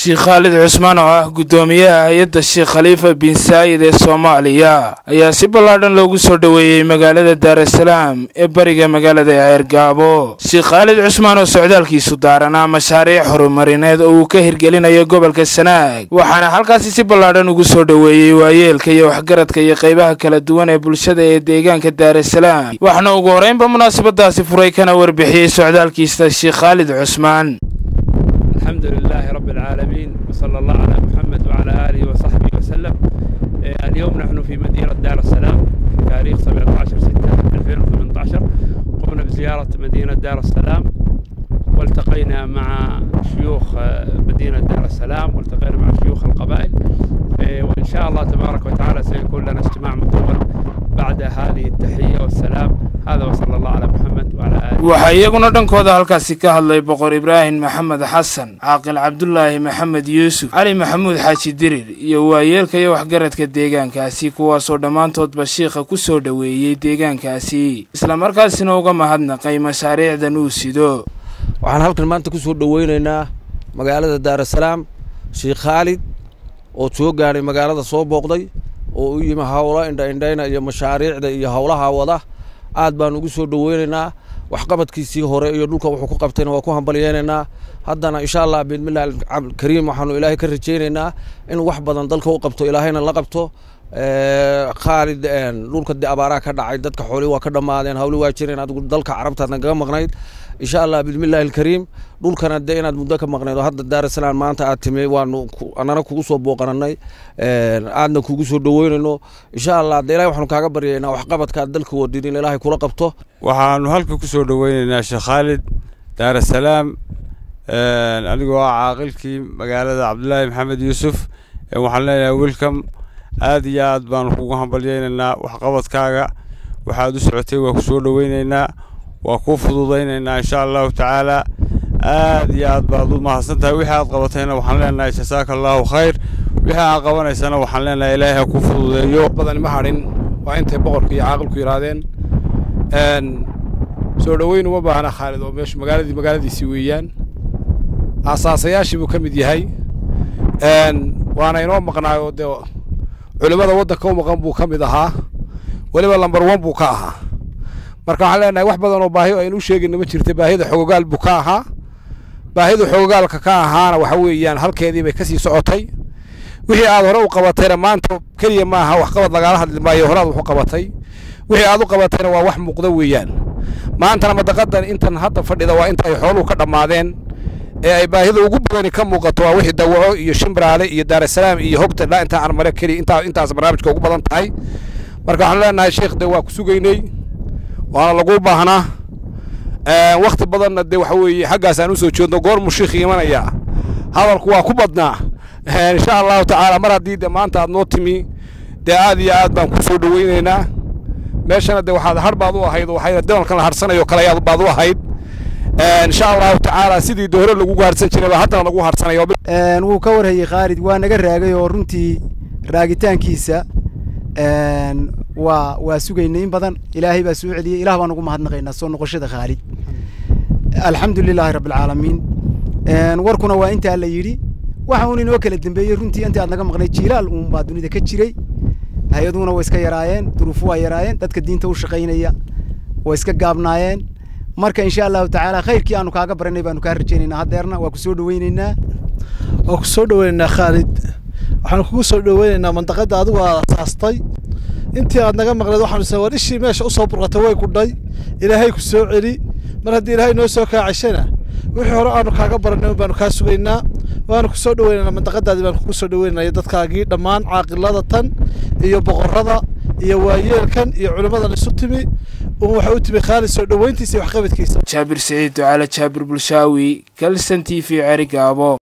sheekh khaalid cusmaan oo ah guddoomiyaha hay-adda sheekh khaliifa bin saayid ee soomaaliya ayaa si ballaadhan loogu soo dhoweeyey magaalada daarasalaam ee bariga magaalada ceergaabo sheekh khaalid cusmaan oo socdaalkiisu daaranaa mashaariic horumarineed oo uu ka hirgelinayo gobolka sanaag waxaana halkaasi si ballaadhan ugu soo dhoweeyey waayeelka iyo waxgaradka iyo qaybaha kala duwan ee bulshada ee deegaanka daarasalaam waxaana ugu horreynba munaasabadaasi furay kana warbixiyey socdaalkiisa sheekh khaalid cusmaan الحمد لله رب العالمين وصلى الله على محمد وعلى آله وصحبه وسلم آه، اليوم نحن في مدينة دار السلام في تاريخ 17 6 2018 قمنا بزيارة مدينة دار السلام والتقينا مع شيوخ آه، مدينة دار السلام والتقينا مع شيوخ القبائل آه، وإن شاء الله تبارك وتعالى سيكون لنا اجتماع مطول بعد هذه التحية والسلام هذا وصلى الله على محمد وعلى آله waxaa iyaguna dhankooda halkaasi ka hadlay boqor ibraahim maxamed xasan caaqil cabdulaahi maxamed yuusuf cali maxamuud xaaji dirir iyo waayeelka iyo waxgaradka deegaankaasi kuwaasoo dhammaantoodba shiikha ku soo dhoweeyey deegaankaasi islamarkaasina uga mahadnaqay mashaariicdan uu sido waxaan halkan maanta ku soo dhoweynaynaa magaalada daarasalaam sheekh khaalid oo soo gaadhay magaalada soo booqday oo u yimi howlo indhaindhayna iyo mashaariicda iyo howlaha wada aad baan ugu soo dhoweynaynaa waxqabadkiisii hore iyo dhulka wuxuu ku qabtayna waa ku hambalyeynaynaa haddana insha allah bismillahi alkariim waxaanu ilaahay ka rajaynaynaa inuu wax badan dalka u qabto ilaahayna la qabto khaalid dhulka de abaaraha ka dhacay dadka xooli waa ka dhammaadeen hawli waa jireen adigu dalka carabtaadna kaga maqnayd insha allah bismillahi alkariim dhulkana de inaad muddo ka maqnayd oo hadda daarasalaam maanta aad timi waanu anana kugu soo booqananay aadna kugu soo dhoweynayno insha allah de ilahay waxaanu kaaga baryaynaa waxqabadka aad dalka wadin in ilaahay kula qabto waxaanu halka ku soo dhoweynaynaa sheekh khaalid daarasalaam anigoo ah caaqilkii magaalada cabdulaahi maxamed yuusuf waxaan leenahay welcome aad iyo aad baanu kugu hambalyeynaynaa waxqabadkaaga waxaad u socotay waa ku soo dhoweynaynaa waa kuu fududaynaynaa insha allahu tacaala aad iyo aad baad u mahadsan tahay wixii aad qabatayna waxaan leenahay jasaaka allahu khayr wixii aad qabanaysana waxaan leenahay ilaahay ha kuu fududeeyo badan ma hadhin waa intay boqorku iyo caaqilku yidhaahdeen soo dhoweyn uma baahna khaalid oo meeshu magaaladii magaaladiisii weeyaan aasaasayaashii buu ka mid yahay waana inoo maqnaayoo dee culimmada waddanka u maqan buu ka mid ahaa weliba lambar wan buu ka ahaa marka waxaan leenahay wax badan oo baahi aynu u sheegayna ma jirta baahida xogogaal buu ka ahaa baahida xogogaalka ka ahaana waxa weeyaan halkeedii bay kasii socotay wixii aad hore u qabatayna maanta keliya ma aha waxqabad lagaala hadli maayo horaad wax u qabatay wixii aad u qabatayna waa wax muuqda weeyaan maantana madaqadan intan hadda fadhida waa inta ay xooluhu ka dhammaadeen ee ay baahida ugu badani ka muuqato waa wixii dawaco iyo shimbiraale iyo daarasalaam iyo hogta ilaa intaa aan mare keliya intaa intaas barnaamijka ugu badan tahay marka waxaan leenahay sheekh de waa ku sugaynay waana lagu baahnaa wakti badanna de waxa weeye xaggaas aan usoo jeedno goormuu sheikh imanaya hadalku waa ku badnaa insha allahu tacaala mar haddii de maanta aad noo timi dee aad iyo aad baan ku soo dhoweynaynaa meeshana de waxaad har baad u ahayd oo waxay dabalkan la harsanayo kale ayaad baad u ahayd insha allahu tacaala sidii de hore lagugu harsan jiray baa haddana lagu harsanayo wuu ka warhayey khaalid waa naga raagay oo runtii raagitaankiisa waa waa sugaynay in badan ilaahay baa soo celiyey ilah baan ugu mahadnaqaynaa soo noqoshada khaalid alxamdu lilaahi rabbi alcaalamiin warkuna waa intaa la yidhi waxa uun inoo kala dambeeyey runtii intii aad naga maqnay jiilaal uun baa dunida ka jiray hay-aduhuna way iska yaraayeen duruufu waa yaraayeen dadka diinta u shaqaynaya way iska gaabnaayeen marka insha allahu tacaala khayrkii aanu kaaga baranay baanu kaa rajaynaynaa haddeerna waa ku soo dhoweynaynaa waa ku soo dhoweynaynaa khaalid waxaanu kugu soo dhoweynaynaa mandaqadda adigu aad asaastay intii aad naga maqleed waxaanu sa war ishii meesha usoo burqatay way kudhay ilaahay ku soo celi mar haddii ilaahay noo soo kaacishana wixii hore aanu kaaga baranay baanu kaa sugaynaa waanu ku soo dhoweynaynaa mandaqadaadii baanu kugu soo dhoweynaynaa dadkaagii dhammaan caaqilada tan iyo boqorrada iyo waayeelkan iyo culimmadan isu timi uun waxa u timi khaalid soo dhoweyntiisa iyo waxqabadkiisa jaabir siciid ducaale jaabir bulshaawi kalsan t v cerigaabo